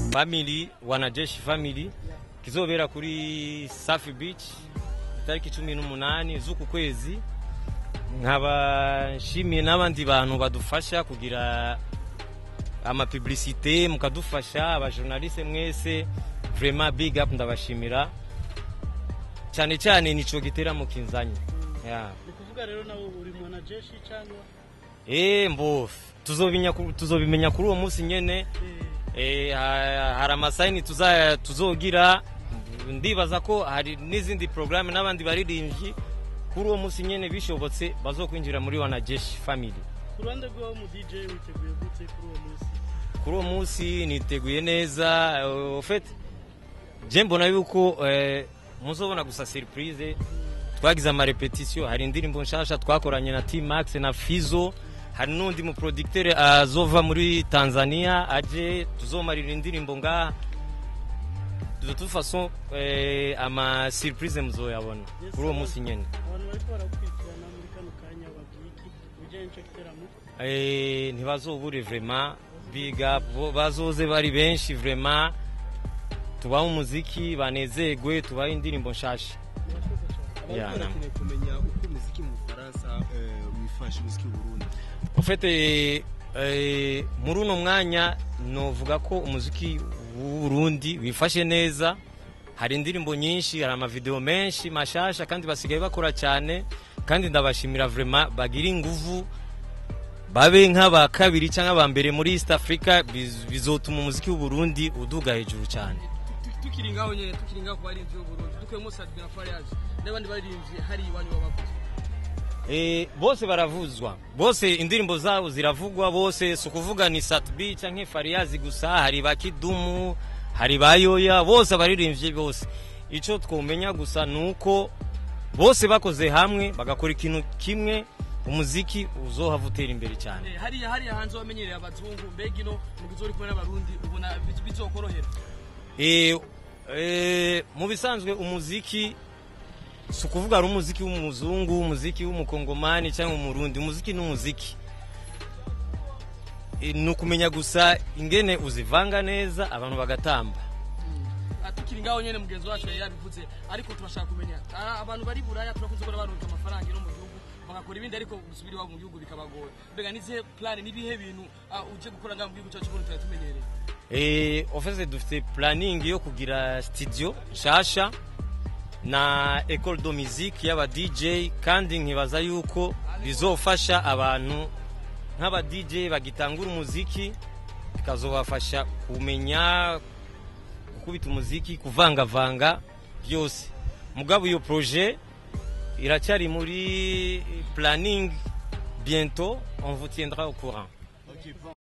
family wanajeshi family kizobera kuri safi beach itariki cumi n'umunani z'uku kwezi nkaba nshimiye n'abandi bantu badufasha kugira amapublicité mukadufasha abajournaliste mwese vraiment big up ndabashimira cyane cyane nico giteramo kinzanye yeah. ni kuvuga rero nawe uri mwanajeshi cyangwa Eh mbo tuzobimenya ku- tuzobimenya kuri uwo munsi nyene eh, ha- hari amasayini tuza- tuzogira ndibaza ko hari n'izindi porogaramu n'abandi baririmbyi kuri uwo munsi nyene bishobotse bazokwinjira muri wanajeshi family ku ruhande rw'aho mu dj witeguye gute kuri uwo munsi kuri uwo munsi niteguye neza ofete je mbona yuko eh, muzobona gusa surprise twagize amarepetisiyo hari indirimbo nshasha twakoranye na T Max na Fizo hari n'undi mu producteur azova muri Tanzania aje tuzomarira indirimbo ngaha de toute façon eh, ama surprise muzoyabona Yes, kuri uwo sir. munsi nyene abantu bariko barakurikirana muri kano kanya babwiye iki ku bijyanye n'icyo giteramo Eh, ntibazobure vraiment big up bo- bazoze bari benshi vraiment tubahe umuziki banezerwe tubahe indirimbo nshasha murakoze cyane Yeah, abantu barakeneye kumenya uko umuziki mu bufaransa eh, wifashe umuziki w'uburundi ufite eh, muri uno mwanya novuga ko umuziki w'uburundi wifashe neza hari indirimbo nyinshi hari amavideo menshi mashasha kandi basigaye bakora cyane kandi ndabashimira vraiment bagira inguvu babe nk'aba kabiri cyangwa aba mbere muri east africa biz- bizotuma umuziki w'uburundi uduga hejuru cyane tukiri ngaho nyene tukiri ngaho ku barinzi b'uburundi dukuyemo sadbi na fariyaje n'abandi barinzi hari iwanyu babavuze Eh, bose baravuzwa bose indirimbo zabo ziravugwa bose si ukuvuga ni satbi canke fariyazi gusa hari ba kidumu hari ba yoya bose abaririmbyi bose ico twomenya gusa ni uko bose bakoze hamwe bagakora ikintu kimwe umuziki uzohava utera imbere cyane Eh, hariya hariya hanze wamenyereye abazungu mbega ino mugize uri kumwe n'abarundi ubona biz- bizokorohera Eh, eh, mu bisanzwe umuziki si ukuvuga ari umuziki w'umuzungu umuziki w'umukongomani cyangwa umurundi umuziki ni umuziki Eh, ni ukumenya gusa ingene uzivanga neza abantu bagatamba Ah, tukiri ngaho nyene mugenzi wacu yari yabivuze ariko turashaka kumenya ah, abantu bari buraya turakunze kubona baronka amafaranga ino mu gihugu bagakora ibindi ariko gusubira iwabo mu gihugu bikabagora mbega nizihe plan nibihe bintu ah, uje gukora ngaho mu gihugu cyacu cy'uburundi tutari tumenyereye Eh, ofese dufite planning yo kugira studio nshasha na école de musique y'aba DJ kandi nkibaza yuko bizofasha abantu nk'aba DJ bagitangura umuziki bikazobafasha kumenya gukubita umuziki kuvangavanga byose mugabo iyo projet iracyari muri planning bientôt on vous tiendra au courant